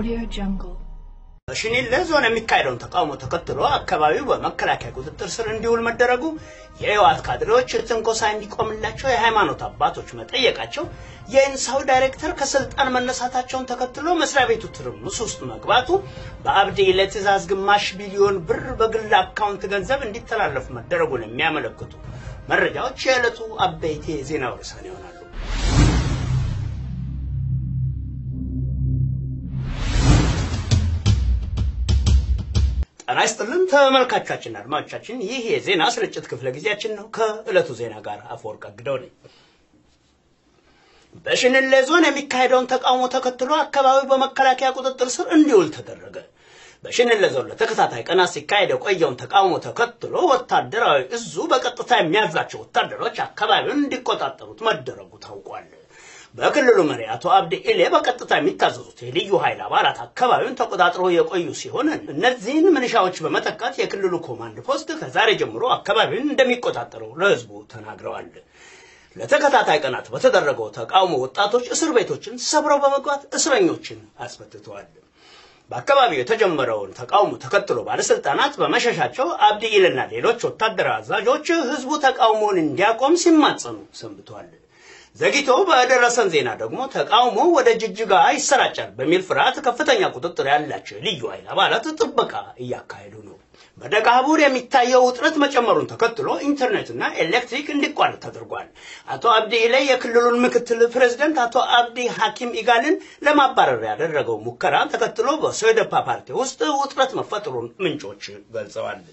Audio Jungle. በሽኒሌ ዞን የሚካሄደውን ተቃውሞ ተከትሎ አካባቢው በመከላከያ ቁጥጥር ስር እንዲውል መደረጉ የህወሓት ካድሬዎች ትንኮሳ እንዲቆምላቸው የሃይማኖት አባቶች መጠየቃቸው የኢንሳው ዳይሬክተር ከስልጣን መነሳታቸውን ተከትሎ መስሪያ ቤቱ ትርምስ ውስጥ መግባቱ በአብዲ ለትእዛዝ ግማሽ ቢሊዮን ብር በግል አካውንት ገንዘብ እንዲተላለፍ መደረጉን የሚያመለክቱ መረጃዎች የዕለቱ አበይት የዜና ርዕሳን ይሆናሉ። ጤና ይስጥልን ተመልካቾቻችንና አድማጮቻችን፣ ይህ የዜና ስርጭት ክፍለ ጊዜያችን ነው። ከዕለቱ ዜና ጋር አፈወርቅ አግደው ነኝ። በሽንሌ ዞን የሚካሄደውን ተቃውሞ ተከትሎ አካባቢው በመከላከያ ቁጥጥር ስር እንዲውል ተደረገ። በሽንሌ ዞን ለተከታታይ ቀናት ሲካሄድ የቆየውን ተቃውሞ ተከትሎ ወታደራዊ እዙ በቀጥታ የሚያዛቸው ወታደሮች አካባቢውን እንዲቆጣጠሩት መደረጉ ታውቋል። በክልሉ መሪ አቶ አብዲ ኢሌ በቀጥታ የሚታዘዙት የልዩ ኃይል አባላት አካባቢውን ተቆጣጥረው የቆዩ ሲሆን እነዚህን ምንሻዎች በመተካት የክልሉ ኮማንድ ፖስት ከዛሬ ጀምሮ አካባቢውን እንደሚቆጣጠረው ለህዝቡ ተናግረዋል። ለተከታታይ ቀናት በተደረገው ተቃውሞ ወጣቶች እስር ቤቶችን ሰብረው በመግባት እስረኞችን አስፈትተዋል። በአካባቢው የተጀመረውን ተቃውሞ ተከትሎ ባለስልጣናት በመሸሻቸው አብዲ ኢልና ሌሎች ወታደራዊ አዛዦች ህዝቡ ተቃውሞውን እንዲያቆም ሲማጸኑ ሰንብተዋል። ዘግይቶ በደረሰን ዜና ደግሞ ተቃውሞ ወደ ጅጅጋ ይሰራጫል በሚል ፍርሃት ከፍተኛ ቁጥጥር ያላቸው የልዩ ኃይል አባላት ጥበቃ እያካሄዱ ነው። በደጋቡር የሚታየው ውጥረት መጨመሩን ተከትሎ ኢንተርኔትና ኤሌክትሪክ እንዲቋረጥ ተደርጓል። አቶ አብዲ ኢላይ የክልሉን ምክትል ፕሬዝደንት አቶ አብዲ ሐኪም ኢጋልን ለማባረር ያደረገው ሙከራ ተከትሎ በሶደፓ ፓርቲ ውስጥ ውጥረት መፈጠሩን ምንጮች ገልጸዋል።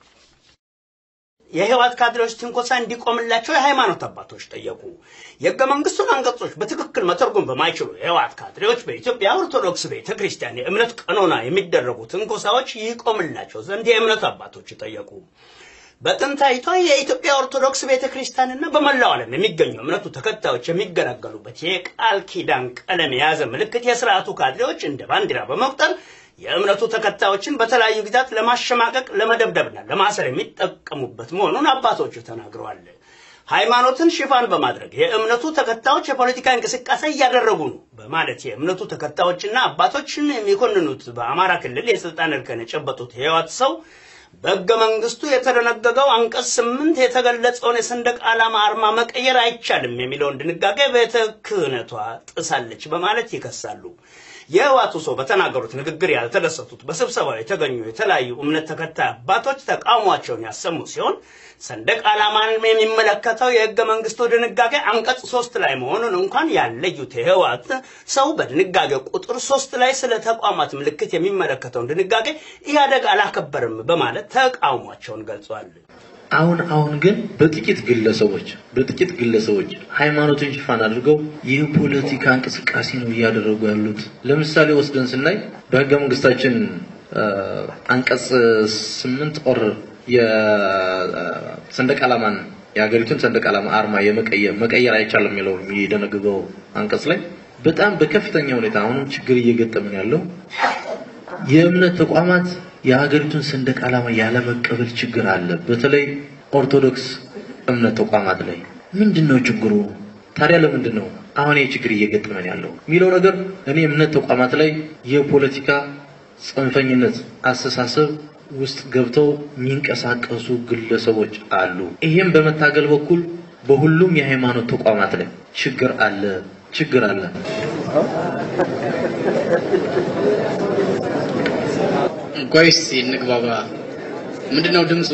የህወሓት ካድሬዎች ትንኮሳ እንዲቆምላቸው የሃይማኖት አባቶች ጠየቁ። የህገ መንግስቱን አንቀጾች በትክክል መተርጎም በማይችሉ የህወሓት ካድሬዎች በኢትዮጵያ ኦርቶዶክስ ቤተ ክርስቲያን የእምነት ቀኖና የሚደረጉ ትንኮሳዎች ይቆምላቸው ዘንድ የእምነት አባቶች ጠየቁ። በጥንታዊቷ የኢትዮጵያ ኦርቶዶክስ ቤተ ክርስቲያንና በመላው ዓለም የሚገኙ እምነቱ ተከታዮች የሚገለገሉበት የቃል ኪዳን ቀለም የያዘ ምልክት የስርዓቱ ካድሬዎች እንደ ባንዲራ በመቁጠር የእምነቱ ተከታዮችን በተለያዩ ጊዜያት ለማሸማቀቅ ለመደብደብና ለማሰር የሚጠቀሙበት መሆኑን አባቶቹ ተናግረዋል። ሃይማኖትን ሽፋን በማድረግ የእምነቱ ተከታዮች የፖለቲካ እንቅስቃሴ እያደረጉ ነው በማለት የእምነቱ ተከታዮችና አባቶችን የሚኮንኑት በአማራ ክልል የስልጣን እርከን የጨበጡት የህወሓት ሰው በህገ መንግስቱ የተደነገገው አንቀጽ ስምንት የተገለጸውን የሰንደቅ ዓላማ አርማ መቀየር አይቻልም የሚለውን ድንጋጌ ቤተ ክህነቷ ጥሳለች በማለት ይከሳሉ። የህወሓቱ ሰው በተናገሩት ንግግር ያልተደሰቱት በስብሰባው የተገኙ የተለያዩ እምነት ተከታይ አባቶች ተቃውሟቸውን ያሰሙ ሲሆን ሰንደቅ ዓላማን የሚመለከተው የህገ መንግስቱ ድንጋጌ አንቀጽ ሶስት ላይ መሆኑን እንኳን ያለዩት የህወሓት ሰው በድንጋጌ ቁጥር ሶስት ላይ ስለ ተቋማት ምልክት የሚመለከተውን ድንጋጌ ኢህአደግ አላከበርም በማለት ተቃውሟቸውን ገልጿል። አሁን አሁን ግን በጥቂት ግለሰቦች በጥቂት ግለሰቦች ሃይማኖትን ሽፋን አድርገው የፖለቲካ እንቅስቃሴ ነው እያደረጉ ያሉት። ለምሳሌ ወስደን ስናይ በህገ መንግስታችን አንቀጽ ስምንት ኦር የሰንደቅ ዓላማን የሀገሪቱን ሰንደቅ ዓላማ አርማ የመቀየር መቀየር አይቻልም የሚለው የሚደነግገው አንቀጽ ላይ በጣም በከፍተኛ ሁኔታ አሁንም ችግር እየገጠምን ያለው የእምነት ተቋማት የሀገሪቱን ሰንደቅ ዓላማ ያለመቀበል ችግር አለ። በተለይ ኦርቶዶክስ እምነት ተቋማት ላይ ምንድን ነው ችግሩ? ታዲያ ለምንድን ነው አሁን ይህ ችግር እየገጠመን ያለው የሚለው ነገር እኔ እምነት ተቋማት ላይ የፖለቲካ ጽንፈኝነት አስተሳሰብ ውስጥ ገብተው የሚንቀሳቀሱ ግለሰቦች አሉ። ይሄም በመታገል በኩል በሁሉም የሃይማኖት ተቋማት ላይ ችግር አለ ችግር አለ። ቆይ እስኪ እንግባባ። ምንድነው ድምፁ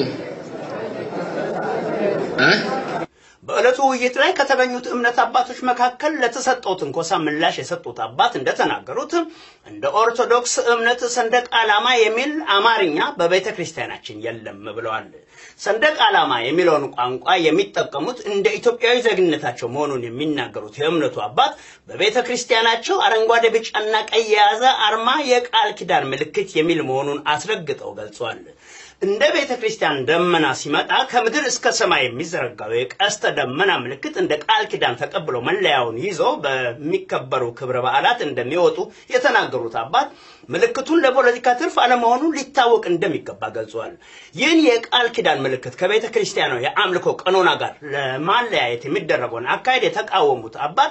እ በዕለቱ ውይይት ላይ ከተገኙት እምነት አባቶች መካከል ለተሰጠው ትንኮሳ ምላሽ የሰጡት አባት እንደተናገሩት እንደ ኦርቶዶክስ እምነት ሰንደቅ ዓላማ የሚል አማርኛ በቤተ ክርስቲያናችን የለም ብለዋል። ሰንደቅ ዓላማ የሚለውን ቋንቋ የሚጠቀሙት እንደ ኢትዮጵያዊ ዜግነታቸው መሆኑን የሚናገሩት የእምነቱ አባት በቤተ ክርስቲያናቸው አረንጓዴ፣ ቢጫና ቀይ የያዘ አርማ የቃል ኪዳን ምልክት የሚል መሆኑን አስረግጠው ገልጿል። እንደ ቤተ ክርስቲያን ደመና ሲመጣ ከምድር እስከ ሰማይ የሚዘረጋው የቀስተ ደመና ምልክት እንደ ቃል ኪዳን ተቀብሎ መለያውን ይዞ በሚከበሩ ክብረ በዓላት እንደሚወጡ የተናገሩት አባት ምልክቱን ለፖለቲካ ትርፍ አለመሆኑ ሊታወቅ እንደሚገባ ገልጿል። ይህን የቃል ኪዳን ምልክት ከቤተ ክርስቲያኗ የአምልኮ ቀኖና ጋር ለማለያየት የሚደረገውን አካሄድ የተቃወሙት አባት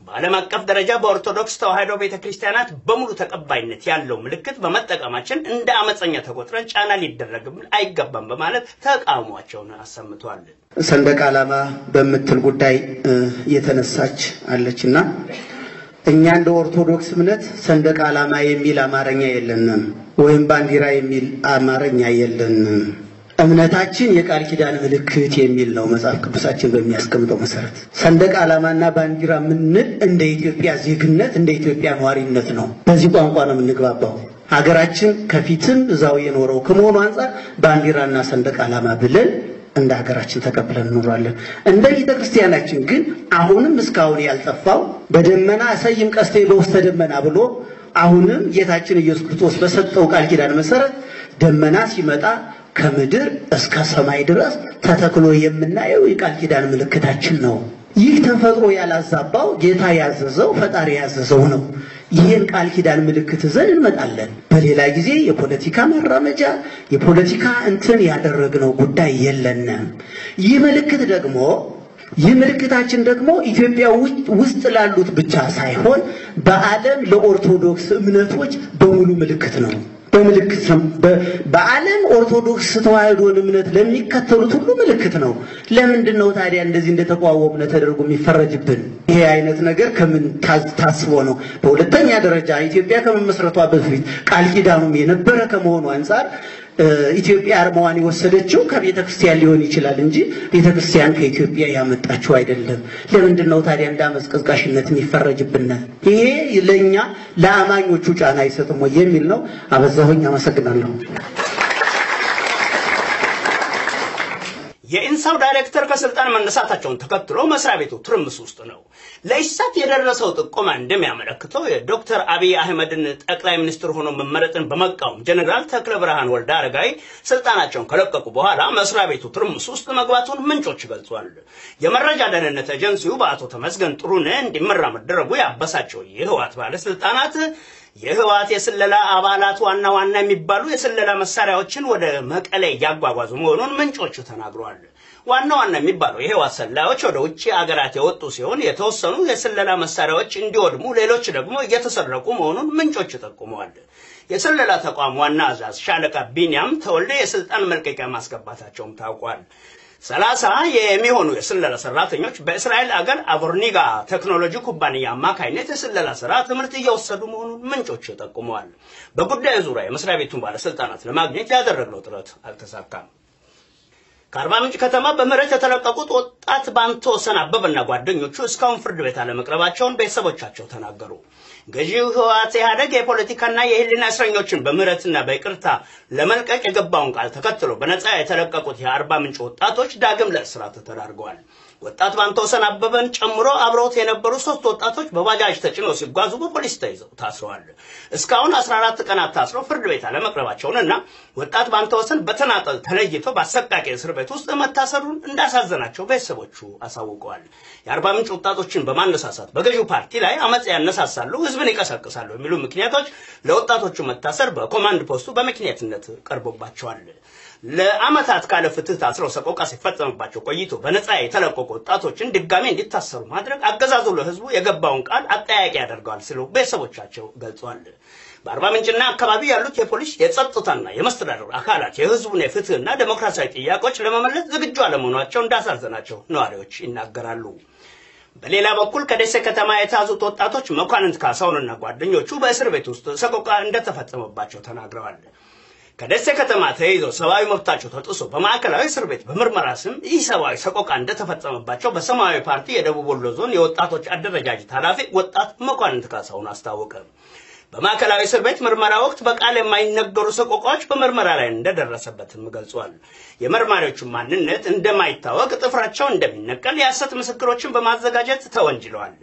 በዓለም አቀፍ ደረጃ በኦርቶዶክስ ተዋሕዶ ቤተ ክርስቲያናት በሙሉ ተቀባይነት ያለው ምልክት በመጠቀማችን እንደ አመፀኛ ተቆጥረን ጫና ሊደረግብን አይገባም በማለት ተቃውሟቸውን አሰምተዋል። ሰንደቅ ዓላማ በምትል ጉዳይ የተነሳች አለችና እኛ እንደ ኦርቶዶክስ እምነት ሰንደቅ ዓላማ የሚል አማርኛ የለንም፣ ወይም ባንዲራ የሚል አማርኛ የለንም። እምነታችን የቃል ኪዳን ምልክት የሚል ነው መጽሐፍ ቅዱሳችን በሚያስቀምጠው መሰረት። ሰንደቅ ዓላማና ባንዲራ የምንል እንደ ኢትዮጵያ ዜግነት እንደ ኢትዮጵያ ነዋሪነት ነው። በዚህ ቋንቋ ነው የምንግባባው። ሀገራችን ከፊትም እዛው የኖረው ከመሆኑ አንጻር ባንዲራና ሰንደቅ ዓላማ ብለን እንደ ሀገራችን ተቀብለን እንኖራለን። እንደ ቤተ ክርስቲያናችን ግን አሁንም እስካሁን ያልጠፋው በደመና እሰይም ቀስቴ በውስተ ደመና ብሎ አሁንም ጌታችን ኢየሱስ ክርስቶስ በሰጠው ቃል ኪዳን መሰረት ደመና ሲመጣ ከምድር እስከ ሰማይ ድረስ ተተክሎ የምናየው የቃል ኪዳን ምልክታችን ነው። ይህ ተፈጥሮ ያላዛባው ጌታ ያዘዘው ፈጣሪ ያዘዘው ነው። ይህን ቃል ኪዳን ምልክት ይዘን እንመጣለን። በሌላ ጊዜ የፖለቲካ መራመጃ የፖለቲካ እንትን ያደረግነው ጉዳይ የለንም። ይህ ምልክት ደግሞ ይህ ምልክታችን ደግሞ ኢትዮጵያ ውስጥ ላሉት ብቻ ሳይሆን በዓለም ለኦርቶዶክስ እምነቶች በሙሉ ምልክት ነው። በምልክት ነው። በዓለም ኦርቶዶክስ ተዋሕዶን እምነት ለሚከተሉት ሁሉ ምልክት ነው። ለምንድን ነው ታዲያ እንደዚህ እንደተቋወምነ ተደርጎ የሚፈረጅብን? ይሄ አይነት ነገር ከምን ታስቦ ነው? በሁለተኛ ደረጃ ኢትዮጵያ ከመመስረቷ በፊት ቃል ኪዳኑም የነበረ ከመሆኑ አንጻር ኢትዮጵያ አርማዋን የወሰደችው ከቤተ ክርስቲያን ሊሆን ይችላል እንጂ ቤተ ክርስቲያን ከኢትዮጵያ ያመጣችው አይደለም። ለምንድን ነው ታዲያ እንደ አመፅ ቀስቃሽነት የሚፈረጅብን? ይሄ ለእኛ ለአማኞቹ ጫና አይሰጥም ወይ የሚል ነው። አበዛሁኝ። አመሰግናለሁ። የኢንሳው ዳይሬክተር ከስልጣን መነሳታቸውን ተከትሎ መስሪያ ቤቱ ትርምስ ውስጥ ነው። ለኢሳት የደረሰው ጥቆማ እንደሚያመለክተው የዶክተር አብይ አህመድን ጠቅላይ ሚኒስትር ሆኖ መመረጥን በመቃወም ጀኔራል ተክለ ብርሃን ወልደ አረጋይ ስልጣናቸውን ከለቀቁ በኋላ መስሪያ ቤቱ ትርምስ ውስጥ መግባቱን ምንጮች ገልጿል። የመረጃ ደህንነት ኤጀንሲው በአቶ ተመስገን ጥሩነህ እንዲመራ መደረጉ ያበሳቸው የህወሓት ባለስልጣናት የህወሓት የስለላ አባላት ዋና ዋና የሚባሉ የስለላ መሳሪያዎችን ወደ መቀሌ እያጓጓዙ መሆኑን ምንጮቹ ተናግረዋል። ዋና ዋና የሚባለው የህወሓት ሰላዮች ወደ ውጭ አገራት የወጡ ሲሆን የተወሰኑ የስለላ መሳሪያዎች እንዲወድሙ፣ ሌሎች ደግሞ እየተሰረቁ መሆኑን ምንጮቹ ጠቁመዋል። የስለላ ተቋም ዋና አዛዥ ሻለቃ ቢንያም ተወልደ የስልጣን መልቀቂያ ማስገባታቸውም ታውቋል። ሰላሳ የሚሆኑ የስለላ ሰራተኞች በእስራኤል አገር አቮርኒጋ ቴክኖሎጂ ኩባንያ አማካይነት የስለላ ስራ ትምህርት እየወሰዱ መሆኑን ምንጮች ጠቁመዋል። በጉዳዩ ዙሪያ የመስሪያ ቤቱን ባለስልጣናት ለማግኘት ያደረግነው ጥረት አልተሳካም። ከአርባ ምንጭ ከተማ በምህረት የተለቀቁት ወጣት ባንተወሰን አበበና ጓደኞቹ እስካሁን ፍርድ ቤት አለመቅረባቸውን ቤተሰቦቻቸው ተናገሩ። ገዢው ህወሓት ኢህአደግ የፖለቲካና የህሊና እስረኞችን በምህረትና በይቅርታ ለመልቀቅ የገባውን ቃል ተከትሎ በነፃ የተለቀቁት የአርባ ምንጭ ወጣቶች ዳግም ለእስራት ተዳርገዋል። ወጣት ባንተወሰን አበበን ጨምሮ አብረውት የነበሩ ሶስት ወጣቶች በባጃጅ ተጭነው ሲጓዙ በፖሊስ ተይዘው ታስረዋል። እስካሁን 14 ቀናት ታስረው ፍርድ ቤት አለመቅረባቸውንና ወጣት ባንተወሰን በተናጠል ተለይቶ በአሰቃቂ እስር ቤት ውስጥ መታሰሩን እንዳሳዘናቸው ቤተሰቦቹ አሳውቀዋል። የአርባ ምንጭ ወጣቶችን በማነሳሳት በገዢው ፓርቲ ላይ አመፅ ያነሳሳሉ፣ ህዝብን ይቀሰቅሳሉ የሚሉ ምክንያቶች ለወጣቶቹ መታሰር በኮማንድ ፖስቱ በምክንያትነት ቀርቦባቸዋል። ለአመታት ካለ ፍትህ ታስረው ሰቆቃ ሲፈጸምባቸው ቆይቶ በነፃ የተለቀቁ ወጣቶችን ድጋሜ እንዲታሰሩ ማድረግ አገዛዙ ለህዝቡ የገባውን ቃል አጠያቂ ያደርገዋል ሲሉ ቤተሰቦቻቸው ገልጸዋል። በአርባ ምንጭና አካባቢ ያሉት የፖሊስ የጸጥታና የመስተዳደር አካላት የህዝቡን የፍትህና ዴሞክራሲያዊ ጥያቄዎች ለመመለስ ዝግጁ አለመሆናቸው እንዳሳዘናቸው ነዋሪዎች ይናገራሉ። በሌላ በኩል ከደሴ ከተማ የተያዙት ወጣቶች መኳንንት ካሳሁንና ጓደኞቹ በእስር ቤት ውስጥ ሰቆቃ እንደተፈጸመባቸው ተናግረዋል። ከደሴ ከተማ ተይዘው ሰብአዊ መብታቸው ተጥሶ በማዕከላዊ እስር ቤት በምርመራ ስም ይህ ሰብአዊ ሰቆቃ እንደተፈጸመባቸው በሰማያዊ ፓርቲ የደቡብ ወሎ ዞን የወጣቶች አደረጃጀት ኃላፊ ወጣት መኳንንት ካሳሁን አስታወቀ። በማዕከላዊ እስር ቤት ምርመራ ወቅት በቃል የማይነገሩ ሰቆቃዎች በምርመራ ላይ እንደደረሰበትም ገልጿል። የመርማሪዎቹ ማንነት እንደማይታወቅ፣ ጥፍራቸው እንደሚነቀል፣ የሐሰት ምስክሮችን በማዘጋጀት ተወንጅለዋል።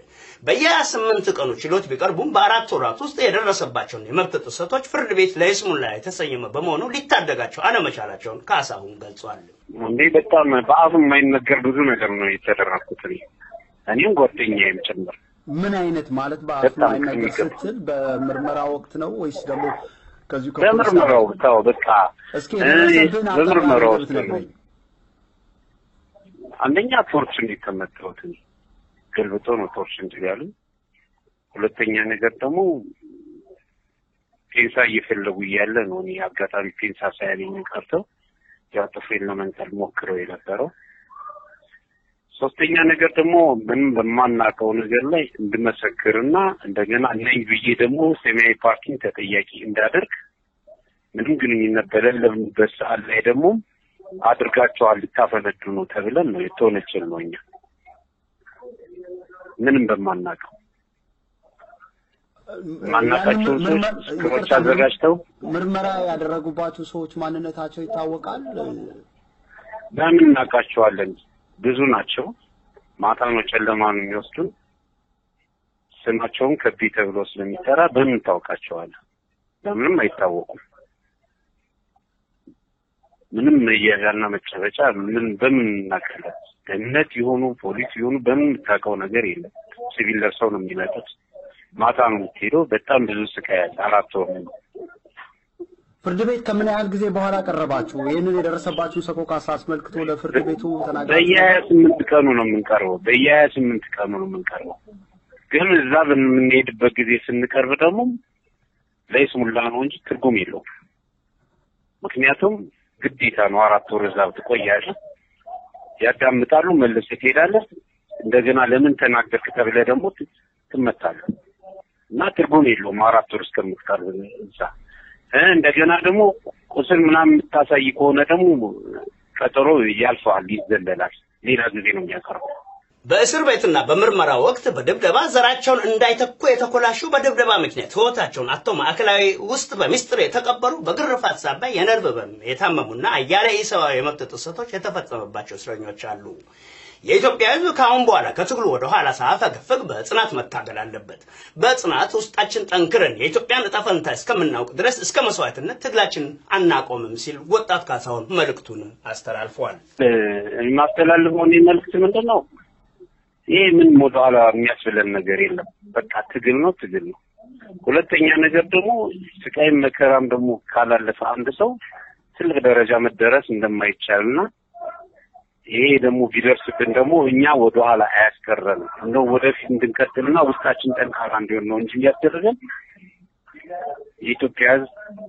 በየ28 ቀኑ ችሎት ቢቀርቡም በአራት ወራት ውስጥ የደረሰባቸውን የመብት ጥሰቶች ፍርድ ቤት ለይስሙላ የተሰየመ በመሆኑ ሊታደጋቸው አለመቻላቸውን ካሳሁን ገልጿል። እንዴ በጣም በአፉ የማይነገር ብዙ ነገር ነው የተደረኩት እኔ እኔም ጓደኛዬም ጭምር። ምን አይነት ማለት በአፍ በጣም የማይነገር ከሚገባ። ስትል በምርመራ ወቅት ነው ወይስ ደግሞ ከዚሁ በምርመራው ታው በቃ እስኪ እኔ የደረሰብህን በምርመራው አጠቃላይ ውስጥ ብትነግረኝ። አንደኛ ቶርች እንዴት ተመታሁት እኔ ገልብጦ ነው ቶርች እንትን ያሉኝ። ሁለተኛ ነገር ደግሞ ፔንሳ እየፈለጉ እያለ ነው እኔ አጋጣሚ ፔንሳ ሳያገኙ ቀርተው ያው ጥፍሬን ለመንቀል ሞክረው የነበረው። ሶስተኛ ነገር ደግሞ ምንም በማናውቀው ነገር ላይ እንድመሰክርና እንደገና ነኝ ብዬ ደግሞ ሰማያዊ ፓርቲን ተጠያቂ እንዳደርግ ምንም ግንኙነት በሌለበት ሰዓት ላይ ደግሞ አድርጋቸዋል ልታፈነዱ ነው ተብለን ነው የተወነጀል ነው እኛ ምንም በማናውቀው ማናውቃቸው ሰዎች ክሮች አዘጋጅተው ምርመራ ያደረጉባቸው ሰዎች ማንነታቸው ይታወቃል። በምን እናውቃቸዋለን? ብዙ ናቸው። ማታ ነው ጨለማ ነው የሚወስዱን። ስማቸውን ከቢ ተብሎ ስለሚጠራ በምን ታውቃቸዋለህ? በምንም አይታወቁም። ምንም መያዣና መጨበጫ ምን በምን እናውቃለን? ደህንነት የሆኑ ፖሊስ የሆኑ በምን የምታውቀው ነገር የለም። ሲቪል ለብሰው ነው የሚመጡት። ማታ ነው የምትሄደው። በጣም ብዙ ስቃይ ያለ አራት ወር ነው። ፍርድ ቤት ከምን ያህል ጊዜ በኋላ ቀረባችሁ? ይህንን የደረሰባችሁን ሰቆቃ አስመልክቶ ለፍርድ ቤቱ ተናግራችሁ? በየሀያ ስምንት ቀኑ ነው የምንቀርበው። በየሀያ ስምንት ቀኑ ነው የምንቀርበው። ግን እዛ በምንሄድበት ጊዜ ስንቀርብ ደግሞ ለይስሙላ ነው እንጂ ትርጉም የለውም። ምክንያቱም ግዴታ ነው። አራት ወር እዛ ትቆያለህ፣ ያዳምጣሉ፣ መልሰህ ትሄዳለህ። እንደገና ለምን ተናገርክ ተብለህ ደግሞ ት- ትመታለህ እና ትርጉም የለውም አራት ወር እስከምትቀርብ እዛ እ እንደገና ደግሞ ቁስል ምናምን የምታሳይ ከሆነ ደግሞ ቀጠሮ ያልፈዋል፣ ይዘለላል። ሌላ ጊዜ ነው የሚያቀርበው። በእስር ቤትና በምርመራ ወቅት በድብደባ ዘራቸውን እንዳይተኩ የተኮላሹ በድብደባ ምክንያት ሕይወታቸውን አጥተው ማዕከላዊ ውስጥ በሚስጥር የተቀበሩ በግርፋት ሳቢያ የነርቭ ህመም የታመሙና አያሌ ኢሰብአዊ የመብት ጥሰቶች የተፈጸመባቸው እስረኞች አሉ። የኢትዮጵያ ሕዝብ ከአሁን በኋላ ከትግሉ ወደ ኋላ ሳያፈገፍግ በጽናት መታገል አለበት። በጽናት ውስጣችን ጠንክረን የኢትዮጵያን እጣ ፈንታ እስከምናውቅ ድረስ እስከ መስዋዕትነት ትግላችን አናቆምም ሲል ወጣት ካሳሁን መልእክቱን አስተላልፏል። እ፣ የማስተላልፈው እኔ መልዕክት ምንድን ነው? ይሄ ምንም ወደኋላ የሚያስብለን ነገር የለም። በቃ ትግል ነው፣ ትግል ነው። ሁለተኛ ነገር ደግሞ ስቃይም መከራም ደግሞ ካላለፈ አንድ ሰው ትልቅ ደረጃ መደረስ እንደማይቻልና ይሄ ደግሞ ቢደርስብን ደግሞ እኛ ወደኋላ አያስቀረንም። እንደው ወደፊት እንድንቀጥልና ውስጣችን ጠንካራ እንዲሆን ነው እንጂ የሚያስደርገን የኢትዮጵያ ሕዝብ